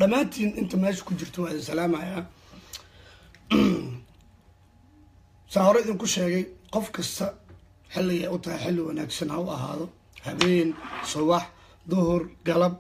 dhammaantiin inta meesha ku jirto waa idin salaamayaa saa hore idinku sheegay qof kasta xilligay u tahay xilli wanaagsan ha u ahaado habeen subax duhur galab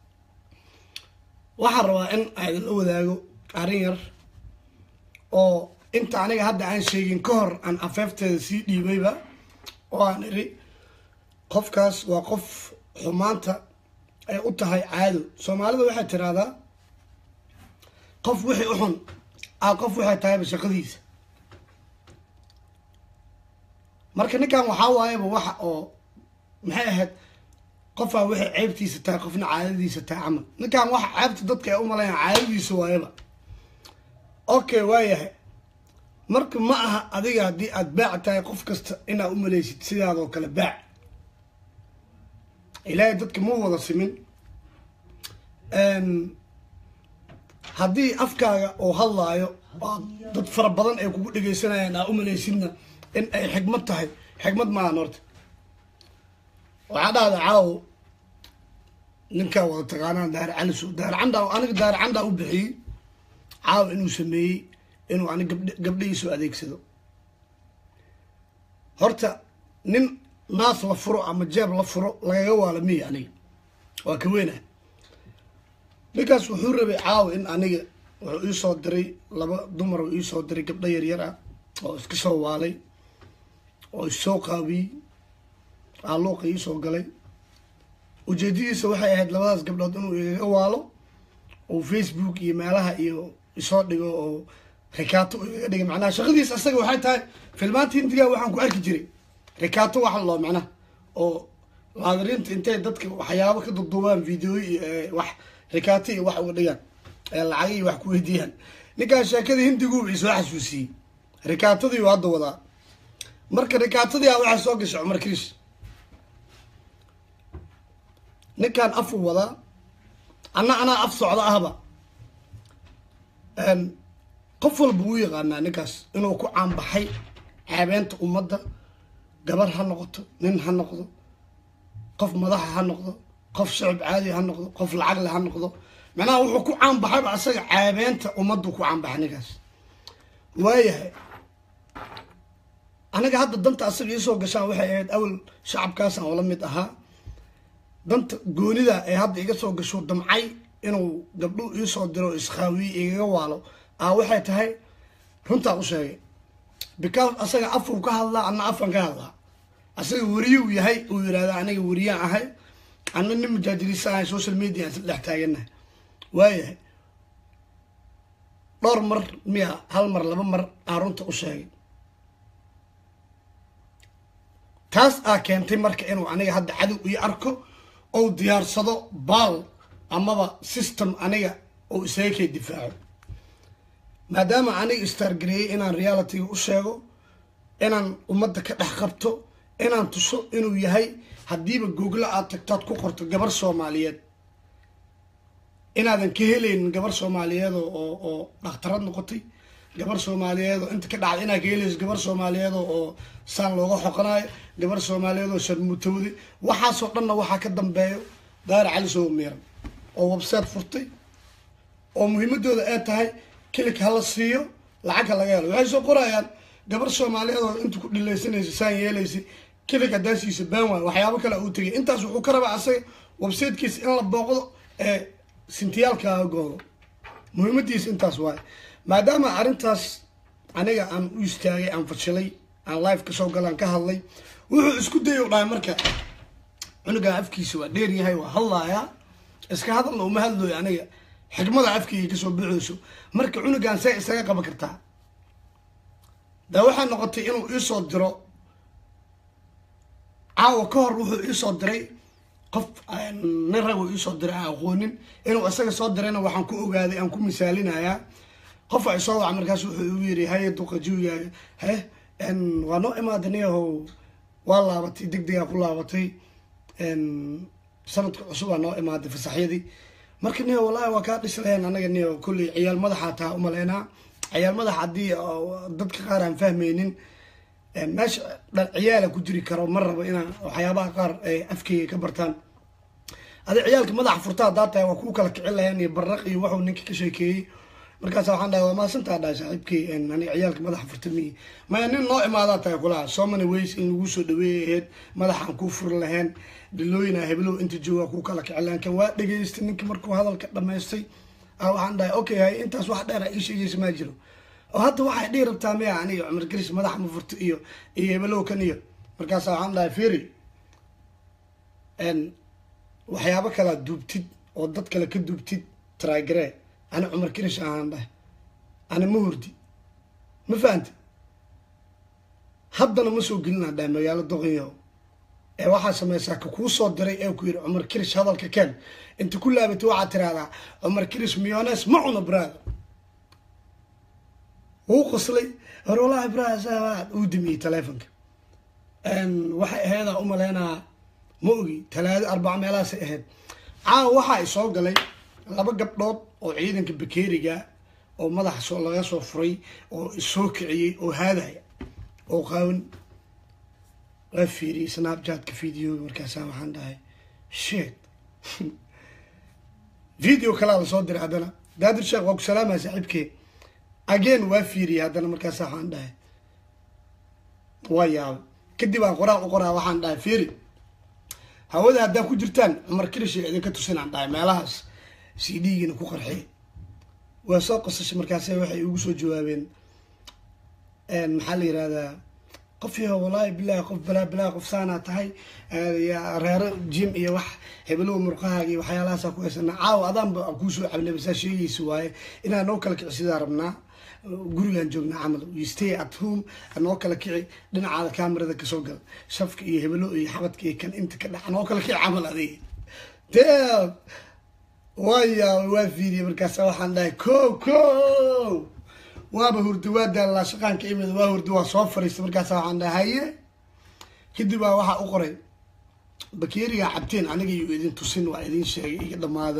waxaan rabaa in aidinla wadaago arrin yar oo inta aniga hadda aan sheegin ka hor aan afeefteeda sii dhiibayba oo aan iri qofkaas waa qof xumaanta ay u tahay caado soomaalida waxay tiraahdaa qof wixii u xun a qof waxay tahayba shaqadiisa marka ninkan waxaa waayaba waxa oo maxay ahayd qofaa waxay ceybtiisa tahay qofna caadadiisa tahay camal ninkan waxa ceebta dadka ay u malayan caadadiisa waayaba okay waayahay marka ma aha adiga haddii aada baac tahay qof kasta inaad u maleysid sidaadoo kale baac ilaahay dadka ma wada simin haddii afkaaga oo hadlaayo oo dad fara badan ay kugu dhegaysanayaan aa u maleysidna in ay xigmad tahay xigmad maahan horta waxaa dhahda caawo ninkaa wada taqaanaan daar caliso daar canda aniga daar candaa u bixiyey caawo inuu sameeyey inuu anig gabdh gabdhahiisu adeegsado horta nin naas la furo ama jeeb la furo lagaga waala miya aniga waa ka weynah ninkaas wuxuu rabay caawa in aniga wuxuu iisoo diray laba dumar uu iisoo diray gabdho yaryar ah oo iska soo waalay oo issoo qaabiyey aaluuqa iisoo galay ujeedadiisa waxay ahayd labadaas gabdhood inuu igaga waalo oo facebook iyo meelaha iyo isoo dhigo oo rikaato igaga dhigay macnaha shaqadiis asaga waxay tahay filmaanta hindiga waxaan ku arki jiray rikaato waxa loo macnaha oo laadiriinta intay dadka waxyaabo ka duduubaan videoy iyo wax rikaato iyo wax uga dhigaan ee lacag iyo wax ku weydiiyaan ninkaan sheekada hindiguuba isoo xasuusiyey rikaatadii u hadda wadaa marka rikaatadii a waxaa soo gashay cumar kriis ninkaan afuu wadaa anna anaa af socda ahba qof walba wuu yaqaanaa ninkaas inuu ku caanbaxay caabeenta ummadda gabar ha noqoto nin ha noqdo qof madaxa ha noqdo qof shicib caadi ha noqdo qof lacagle ha noqdo macnaha wuxuu ku caanbaxayba asaga caabeenta ummaddu ku caanbaxay ninkaas waayahay aniga hadda danta asaga iisoo gashaan waxay ahayd awal shacabkaasaan oola mid ahaa danta goonida ee hadda iga soo gasho damcay inuu gabdhu iisoo diro iskhaawiye igaga waalo ah waxay tahay runtaa u sheegay because asaga afuu ka hadlaa anna afan ka hadlaa asaga weriyuu yahay uu yihahda aniga weriyaan ahay anna nin mujaajiriisa ahay social media aan isla dhex taaganahay waayahay dhowr mar miya hal mar laba mar aan runta u sheegay taas aa keentay marka inuu aniga hadda cadow iyo arko ou diyaarsado baal amaba system aniga oo isaga kay difaaco maadaama aniga istaargareeyey inaan realityga u sheego inaan ummadda ka dhex qabto inaan tuso inuu yahay haddiiba googla aad tagtaad ku qorto gabar soomaaliyeed inaadan ka helaynin gabar soomaaliyeed oo oo dhakhtarad noqotay gabar soomaaliyeed oo inta ka dhacda inaad ka helayso gabar soomaaliyeed oo saan looga xoqanayo gabar soomaaliyeed oo sharmutowday waxaasoo dhanna waxaa ka dambeeyo daara cali soo miiran oo website furtay oo muhiimadooda ay tahay kilik hala siiyo lacag ha laga helo waxay soo qorayaan gabar soomaaliyeed oo inta ku dhilaysanaysa saan yeelaysa kilik haddaa siisa baan waayo waxyaabo kale uu tegay intaas wuxuu ka rabaa asaga websitekiisa in la booqdo ee sintiyaalkaaga goodo muhiimadiisa intaas waayo maadaama arrintaas aniga aan u istaagay aan fashilay aan live kasoo galaan ka hadlay wuxuu isku day u dhahay marka cunugan afkiisa waa dheer yahay waa hadlayaa iska hadalna uma hadlooyo aniga xikmada afkeyga kasoo baxayso marka cunugan see isaga qaban kartaa da waxaa noqotay inuu iisoo diro caawa ka hor wuxuu iisoo diray qof nin rag uu iisoo diray aan aqoonin inuu isaga soo dirayna waxaan ku ogaaday aan ku misaalinayaa qof a isoo waca markaas wuxuu igu yiri haye duqa jiwigaaga he waa noo imaadaniyahow waa laabatay deg degaa ku laabatay sanadka cusubaa noo imaaday fasaxyadii marka niyo wallahi waa kaa dhislahayn anaga niyo kolley ciyaal madaxaa taa umaleynaa ciyaal madax haddii dadka qaar aan fahmaynin meesha ciyaala ku jiri karo ma rabo inaan waxyaabaha qaar ay afkeyga ka bartaan adi ciyaalka madaxa furta haddaa tahay waa kuu kala kicin laheen iyo baraq iyo waxuu ninka ka sheekeeyey markaasa waxaan dhahay waa maasantaa dhahay saaxiibkey aniga ciyaalka madaxa furta miyi maya nin noo imaadaa tahay kulaha so many ways in lagu soo dhaweeyay ahayd madaxaan kuu furi lahayn dhilooyina heblow inta jooga kuu kala kicin lahayn kan waa dhegaystay ninka markuu hadalka dhamaystay waxaan dhahay okay hay intaas wax dheer ii sheegaysa maa jiro oo hadda waxay dhihi rabtaa miya aniga cumar garis madaxa ma furto iyo iyo hebelow kan iyo markaasa waxaan dhahay firi waxyaabo kalaa duubtid oo dad kale ka duubtid trygare ani cumar kirish ahaan dhahay ani ma hurdi ma fahamti haddana ma soo gelinaa dhahay magaalo doqonyaho ee waxaa samaysaa ka kuu soo diray ee ku yidhi cumar kirish hadalka keen inta ku laabatay waxaad tiraahdaa cumar kirish miyones ma cuno braada wuu qoslay hor walahi braad uu dimiyey teleefonka waxay aheedaa u maleynaa ma ogi talaado arbaca meelahaasay ahayd caawa waxaa i soo galay laba gabdhood oo ciidanka bakeeriga oo madaxa soo laga soo furay oo isoo kiciyey oo haadaya oo qaawan waa fiiriyey snapchatka videoga markaasaa waxaan dhahay shit video kalaa lasoo diray haddana daadir sheekh waa ku salaamaya saaxiibkee again waa fiiriyey haddana markaasaa waxaan dhahay waa yaabay kadib aan qoraal u qoraa waxaan dhahay fiiri hawada haddaa ku jirtaan cumar kirish idinka tusinaan dhahay meelahaas c d-giina ku qarxiy waa soo qosashay markaase waxay ugu soo jawaabeen maxaa la yirahdaa qof yaho wallaahi bilahi qof balaa balaa qof saanaa tahay reero jim iyo wax hebelow murqahaaga iyo waxyaalahaasa ku haysanaa caawa adaanba kuusoo cabnaba saa sheegaysa waaye inaa noo kala kicisidaa rabnaa gurigaan joognaa camal you stay at home noo kala kici dhinacaada camerada kasoo gal shafka iyo hebelo iyo xabadka iyo kan inta ka dhaca noo kala kici camal adiga dee waya waa fiiriyey markaasa waxaan dhahay ko ko waaba hurdi waa daallaa shaqaanka imid waa hurdi waa soo fariistay markaasa waxaan dhahay haye kadib baa waxaa u qoray bakeerigaa cabteen aniga iyo idin tusin waa idin sheegay iga dhamaada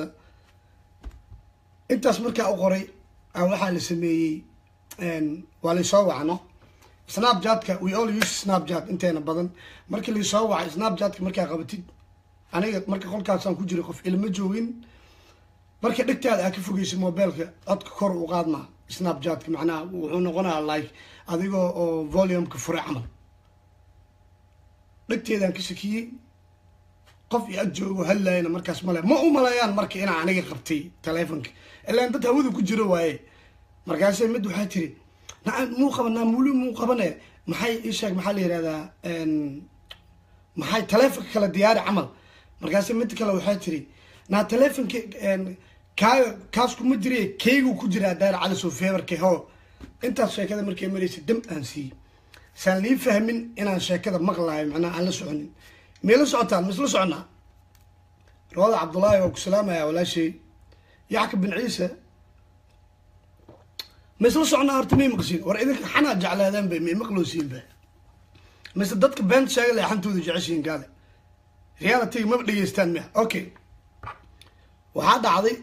intaas markaa u qoray waxaa la sameeyey waa laysoo wacno snapchatka we all use snapchat inteena badan markii laysoo wacay snapchatka markaa qabatid aniga marka qolkaasaan ku jiray qof ilma joogin marka dhegtaada aa ka fogeysa mobileka codka kor u qaadmaa snapchatka macnaha wuxuu noqonaya like adigoo oo volumeka fure camal dhegteedaan ka sakiyey qof iyo ag joogo hadlaayana markaas male ma u maleeyaan marka inaa aniga qabtay teleefonka ilaan dad hawada ku jiro waaye markaase mid waxaa tiri naa muu qabanaa muli muu qabane maxay isheeg maxaa la yihahdaa maxay teleefonka kale diyaari camal markaase mid kale waxaa tiri naa teleefonka kaaga kaas kuma jire kaygu ku jiraa daara cali soo feebarka ho intaas sheekada markay maraysa dam aan siiyey saan lii fahmin inaan sheekada maqlaayo macnaha aan la soconin may la socotaan ma isla soconaa rawada cabdullaahi waa ku salaamaya walaashay yaxka bin ciise ma isla soconaa horta may maqsiin war idinka xanaa jeclaadaan ba may maqloosiinba mise dadka beenta sheega leexantooda jeceshiin gaale realityga maba dhegeystaan miya okay waxaa dhacday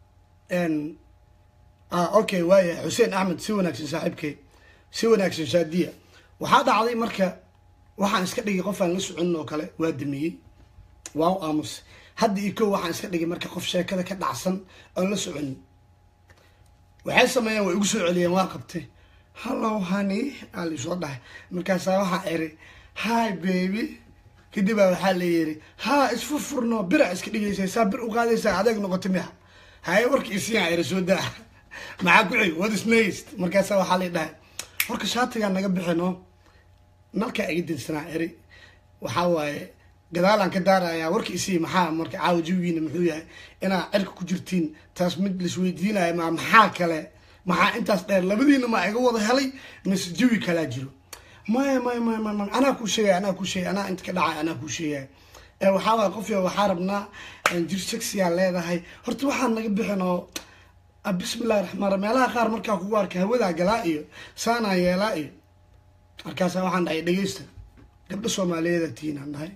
okay waaya xuseen axmed si wanaagsan saaxiibkay si wanaagsan shaadiya waxaa dhacday marka waxaan iska dhigay qof aan la soconin oo kale waa damiyey waa u aamus hadda iyo kow waxaan iska dhigay marka qof sheekada ka dhacsan oon la soconin waxay sameeyeen way igu soo celiyeen waa qabtay hallow honey aa laisoo dhahay markaasaa waxaa iri hi baby kadib baa waxaa la yiri ha isfurfurno bira iska dhigaysaa bir u qaadaysaa adeeg noqota miya haye warka isiyaa iri soo daa maxaa ku xig what is next markaasaa waxaa la dhahay horka shaatigaa naga bixino nalkaa iga dinsanaa eri waxaa waaye gadaalaan ka daarayaa warka isii maxaa marka caawa jawigiina muxuu yahay inaa cirka ku jirtiin taas mid laisweydiinaya ma maxaa kale maxaa intaas dheer labadiina ma iga wada helay mise jawi kalaa jiro maya maya maya maya maya anaa kuu sheegaya anaa kuu sheegaya anaa inta ka dhacay anaa kuu sheegaya ee waxaa waaya qof waxaa rabnaa jir sexiyaa leedahay horta waxaan naga bixin oo bismillahi raxmaan ra meelaha qaar markaa kugu arka hawadaa galaa iyo saanaa yeelaa iyo markaasaa waxaan dhahay dhegeysta gabdho soomaaliyeeda tiinaan dhahay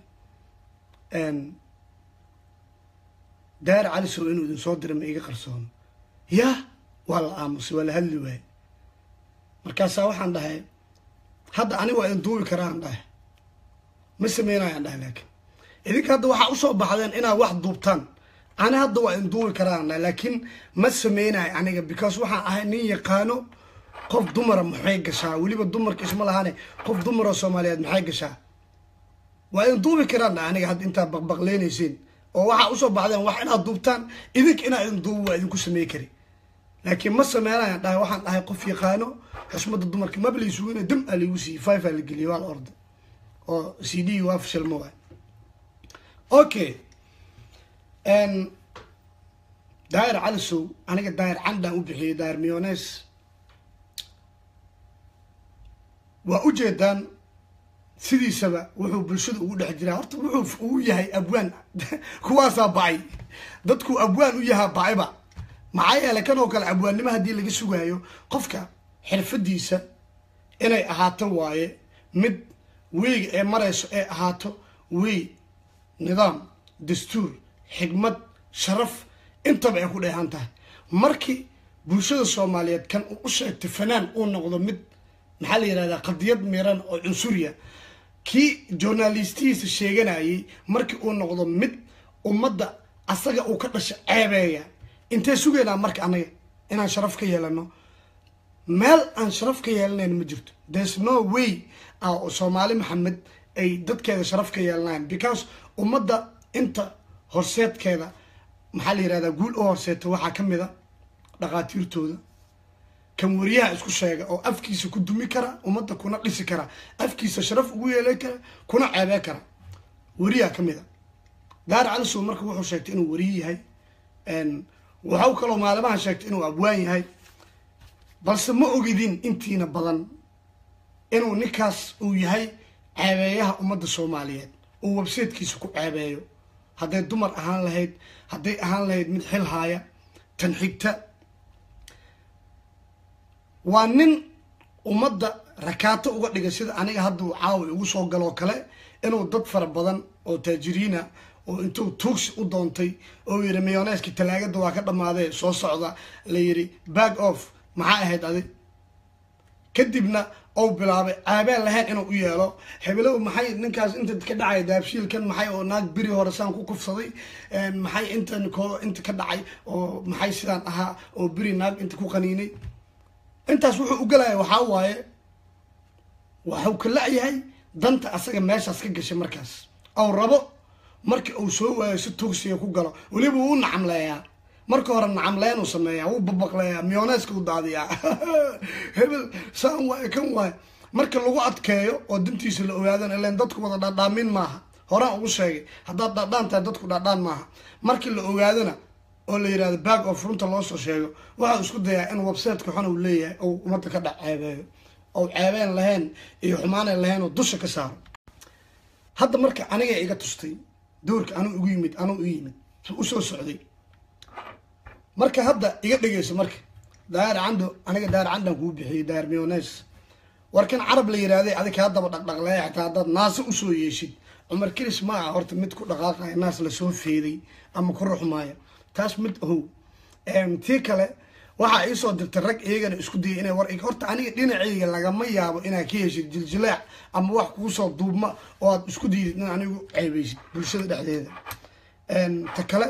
daar cali sow inuu idin soo dira ma iga qarsoono yah waa la aamusay waa la hadli waaye markaasaa waxaan dhahay hadda aniga waa idin duubi karaan dhahay ma sameynayaan dhahay laakiin idinka hadda waxaa usoo baxdeen inaad wax duubtaan ani hadda waa induubi karaana laakiin ma sameynayo aniga because waxaan ahay nin yaqaano qof dumara maxay gashaa weliba dumarka isma lahane qof dumaroo soomaaliyeed maxay gashaa waa induubi karaana aniga hadda intaa baqbaqleynaysiin oo waxaa usoo baxdeen wax inaad duubtaan idinka inaa idin duubo waa idinku samey kari laakiin ma sameynayan dhahay waxaan dhahay qof yaqaano xusmada dumarka maba laysuugina dam aa laygu siiyey five aa la geliyay waa la orday oo c d waa fashilma waay okay daayir calisow aniga daayir candaan u bixiyey daayir miones waa ujeedaan sidiisaba wuxuu bulshada ugu dhex jiraa horta wuxuu uu yahay abwaan kuwaasaa bacay dadku abwaan u yahaa bacayba maxaa yeelay kan oo kale abwaannimo haddii laga sugaayo qofka xirfadiisa inay ahaato waaye mid weyga ee marayso ee ahaato wey nidaam dastuur xigmad sharaf intaba ay ku dheehan tahay markii bulshada soomaaliyeed kan uu u sheegtay fanaan uu noqdo mid maxaa la yihahdaa qadiyad miran oo cunsuriya kii journalistihiisa sheeganayay markii uu noqdo mid ummadda asaga uu ka dhasha ceebeeya intee sugaynaa marka anaga inaan sharaf ka yeelano meel aan sharaf ka yeelanayn ma jirto there's no way soomaali maxamed ay dadkeeda sharaf ka yeelanayan because ummadda inta horseedkeeda maxaa la yihahdaa guul u horseeta waxaa ka mid a dhaqaatiirtooda kan wariyaha isku sheega oo afkiisa ku dumi kara ummadda kuna dhisi kara afkiisa sharaf ugu yeelan kara kuna ceebee kara wariyaha ka mid a daar calisow marka wuxuu sheegtay inuu wariye yahay waxau kaloo maalimahan sheegtay inuu abwaan yahay balse ma ogidin intiina badan inuu ninkaas uu yahay ceebeeyaha ummadda soomaaliyeed uu websitekiisa ku ceebeeyo hadday dumar ahaan lahayd hadday ahaan lahayd mid xil haaya tan xigta waa nin ummadda rakaato uga dhigay sida aniga hadda uu caawi ugu soo galoo kale inuu dad fara badan oo taajiriina oo intuu tuugsi u doontay oo yidhi miyoneeskii talaagada waa ka dhammaadee soo socda la yidhi back off maxaa ahayd adi kadibna ou bilaabay caabeen lahayn inuu u yeelo hebelow maxay ninkaas inta ka dhacay daabshiilkan maxay oo naag beri hore saan ku kufsaday maxay intan ko inta ka dhacay oo maxay sidaan ahaa oo beri naag inta ku qaniinay intaas wuxuu u galaya waxaa waaye waxuu ka la-yahay danta asaga meeshaas ka gashay markaas ou rabo markii uu soo waayo si tuugsiga ku galo weliba wuu nacamleeyaa marka hore nacamleen uu sameeyaa wuu babaqleeyaa miyoneeska u daadiyaa hebel saan waaye kan waaye marka lagu adkeeyo oo dantiisa la ogaadana ilan dadku wada dhaadhaamin maaha horaan ugu sheegay haddaad dhaadhaan tahay dadku dhaadhaan maaha markii la ogaadana oo la yidhahdo back of runta loo soo sheego waxaa isku dayaa in websiteka xun uu leeyahay ou ummadda ka dhac ceebeeyo ou ceebeen lahayn iyo xumaaneen lahayn oo dusha ka saaro hadda marka aniga iga tustay doorka anuu igu yimid anuu u yimid usoo socday marka hadda iga dhegeyso marka daayar cando aniga daayar candan kuu bixiyey daayar miones warkan carab la yihahday adig kaa daba dhaqdhaqleeya xataa haddaad naase usoo yeeshid cumar kiris ma aha horta mid ku dhaqaaqaya naas lasoo feeday ama ku ruxmaaya taas mid ahow tii kale waxaa iisoo dirtay rag iyagana isku dayay inay war horta aniga dhinacayga lagama yaabo inaad ka heshid jiljilaac ama wax kuusoo duubma oo aad isku dayid in anigu ceebeysid bulshada dhexdeeda ta kale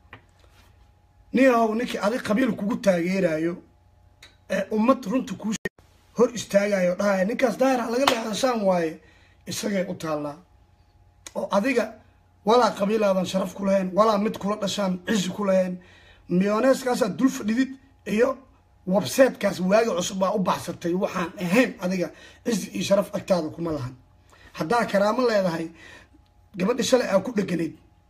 nin ahow ninkii adig qabiil kugu taageerayo ee ummad runta kuu hor istaagayo o dhahaya ninkaas daahira laga leexdashaan waaye isagay u taallaa oo adiga walaa qabiilaadan sharaf ku lahayn walaa mid kula dhashaan cizi ku lahayn miyoneeskaasaad dul fadhidid iyo websitekaas waagi cusub baa u baxsatay waxaan ahayn adiga cizi iyo sharaf agtaada kuma lahan haddaa karaamo leedahay gabadhi shalay aa ku dheganayd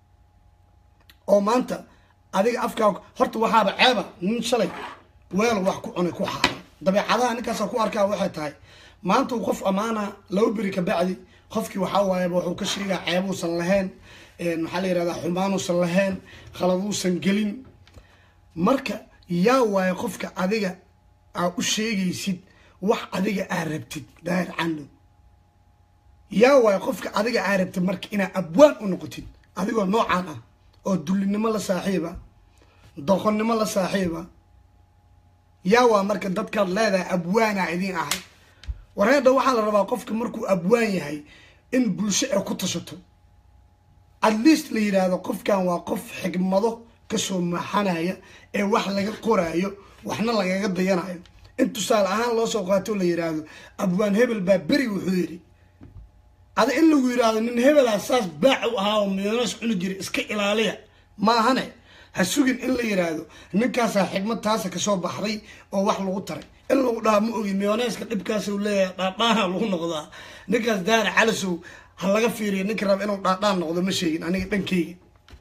oo maanta adiga afkaa horta waxaaba ceeba nin shalay weel wax ku cunay ku xaara dabeecadaha ninkaasa ku arkaa waxay tahay maanta uu qof ammaana laba beri ka bacdi qofkii waxaa waayaba wuxuu ka sheegaa ceebuusan lahayn maxaa la yihahdaa xumaanuusan lahayn khaladuusan gelin marka yaa waaye qofka adiga aa u sheegaysid wax adiga aa rabtid daahir cando yaa waaye qofka adiga aa rabtid marka inaa abwaan u noqotid adigoo noocaan ah oo dullinimo la saaxiiba doqonnimo la saaxiiba yaa waa marka dadkaad leedahay abwaanaa idiin ahay wareedha waxaa la rabaa qofka markuu abwaan yahay in bulsho ay ku tashato at least la yidhaahdo qofkan waa qof xigmado kasoo maxanaya ee wax laga qoraayo waxna lagaga dayanayo in tusaale ahaan loo soo qaato la yidhaahdo abwaan hebel baa beri wuxuu yidhi ada in lagu yidhaahdo nin hebelaa saas baac u ahaa oo miyonees cuni jira iska ilaaliya maahane ha sugin in la yidhaahdo ninkaasaa xigmad taasa kasoo baxday oo wax lagu taray in lagu dhaha ma ogi miyoneeska dhibkaasuu leeyahay dhaadhaana lagu noqdaa ninkaas daara calasow ha laga fiiriyo ninka raba inuu dhaadhaan noqdo ma sheegin aniga dhankeyga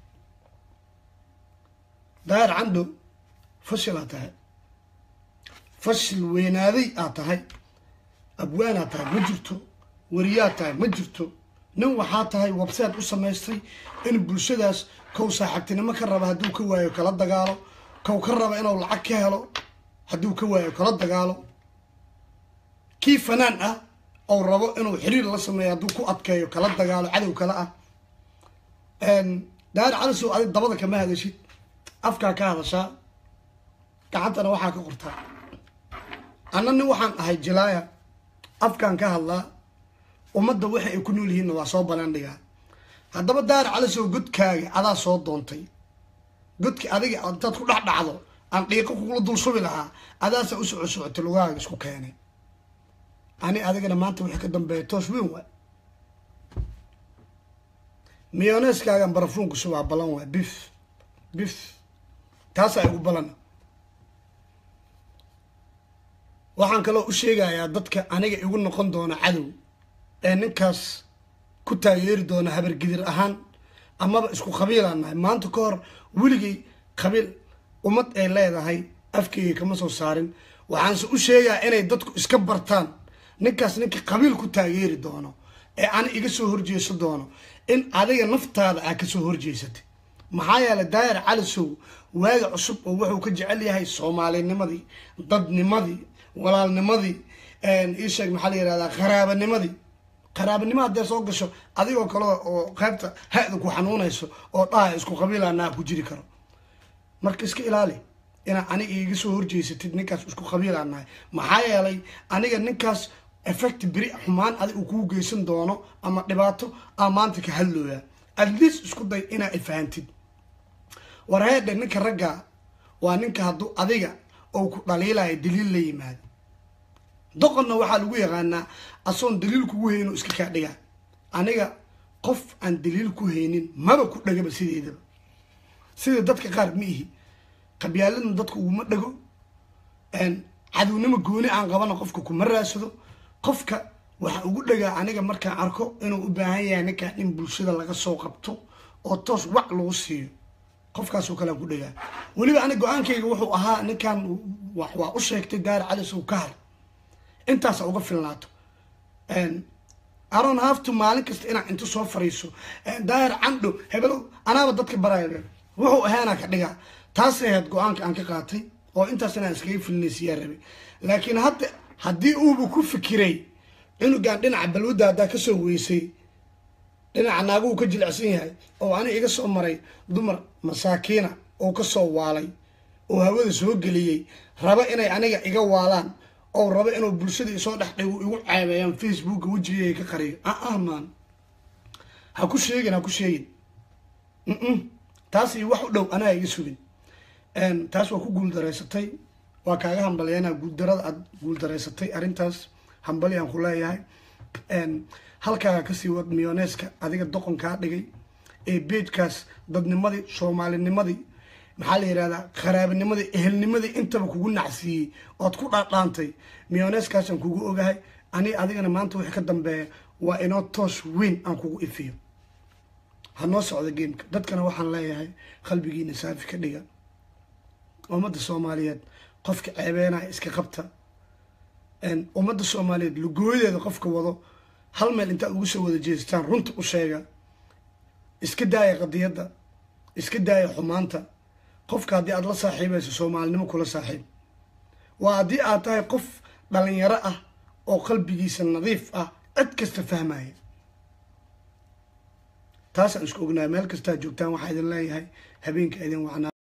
daahir candhow fashil aad tahay fashil weynaaday aad tahay abwaanaad tahay ma jirto wariyaad tahay ma jirto nin waxaa tahay website u samaystay in bulshadaas kow saaxiibtinimo ka raba hadduu ka waayo kala dagaalo kow ka raba inuu lacag ka helo hadduu ka waayo kala dagaalo kii fanaan ah ou rabo inuu xiriir la sameeyo hadduu ku adkeeyo kala dagaalo cadow kale ah daahir calisow adig dabada kama hadashid afkaa ka hadashaa gacantana waxaa ka qortaa anna nin waxaan ahay jilaaya afkaan ka hadlaa ummadda waxa ay ku nool yihiinna waa soo banaandhigaa haddaba daahir calisow godkaaga adaa soo doontay godki adiga intaad ku dhex dhacdo aan dhiiqo kugula dul subi lahaa adaasa u soco socota lugahaaga isku keenay ani adigana maanta wixii ka dambeeya toos weyn waay miyoneeskaagan barafuunku subaa balan waay bif bif taasaa igu balana waxaan kaloo u sheegayaa dadka aniga igu noqon doona cadow ee ninkaas ku taageeri doona habargidir ahaan amaba isku qabiilaan nahay maanta ka hor weligay qabiil ummad ay leedahay afkeyga kama soo saarin waxaanse u sheegaa inay dadku iska bartaan ninkaas ninka qabiil ku taageeri doono ee ani iga soo horjeeso doono in adiga naftaada aa kasoo horjeesatay maxaa yeelay daayar calisow waaga cusub oo wuxuu ka jecel yahay soomaalinimadii dadnimadii walaalnimadii ii sheeg maxaa la yihahdaa qaraabanimadii qaraabanimo haddee soo gasho adigoo kale oo qaybta ha-da ku xanuunayso oo dhaha isku qabiilanaa ku jiri karo marka iska ilaali inaa aniga iga soo horjeysatid ninkaas isku qabiilaan nahay maxaa yeelay aniga ninkaas effect beri xumaan adig uu kuu geysan doono ama dhibaato aa maanta ka hadlooya at least isku day inaa ifahantid warheedhe ninka ragga waa ninka hadduu adiga oo ku dhaliilaya daliil la yimaado doqonna waxaa lagu yaqaanaa asoon daliil kugu hayno iska kaa dhigaa aniga qof aan daliil ku haynin maba ku dhagaba sideedaba sida dadka qaar ma ihi qabyaaladna dadka uguma dhago cadownimo gooni aan qabana qofka kuma raadsado qofka waxaa ugu dhagaa aniga markaan arko inuu u baahan yahay ninkaan in bulshada laga soo qabto oo toos wac lagu siiyo qofkaasoo kalean ku dhagaa weliba aniga go-aankayga wuxuu ahaa ninkaan waa u sheegtay daari calis uu ka har intaasa uga filnaato aron hafto maalin kasta inaa inta soo fariiso daahir candho hebelow anaaba dadka baraya wuxuu ahaanaa ka dhigaa taasay ahayd go-aanka aan ka qaatay oo intaas inaan iskaga filinaysiyaa rabay laakiin hadda haddii uuba ku fikiray cunugan dhinaca balwadda haddaa kasoo weysay dhinaca naaguhu ka jilicsan yahay oo ani iga soo maray dumar masaakiina oo kasoo waalay oo hawada soo geliyey raba inay aniga iga waalaan oo raba inuu bulshada isoo dhex dhigo igu ceebeeyaan facebooka wejigeyga ka qariyo ah ah maan ha ku sheegin ha ku sheegin taas iyo wax u dhow anaa iga sugin taas waa ku guuldareysatay waa kaaga hambalyeena guuldarada aad guuldareysatay arrintaas hambali aan ku leeyahay halkaaga kasii wad miyoneeska adiga doqonkaa dhigay ee beejkaas dadnimadii soomaalinimadii maxaa la yihahdaa qaraabinimadii ehelnimadii intaba kugu nacsiiyey ood ku dhaadhaantay miyoneeskaasaan kugu ogahay ani adigana maanta wixii ka dambeeya waa inoo toos weyn aan kugu ifiyo ha noo socda gameka dadkana waxaan leeyahay qalbigiina saafi ka dhiga ummadda soomaaliyeed qofka ceebeenaya iska qabta ummadda soomaaliyeed lugooyadeeda qofka wado hal meel intaad ugu soo wada jeestaan runta u sheega iska daaya qadiyadda iska daaya xumaanta qofka haddii aada la saaxiibayso soomaalinimo kula saaxiib waa haddii aad tahay qof dhalinyaro ah oo qalbigiisa nadiif ah cid kasta fahmaya taasaan isku ognahay meel kastaa joogtaan waxaa idin leeyahay habeenka idin wacnaa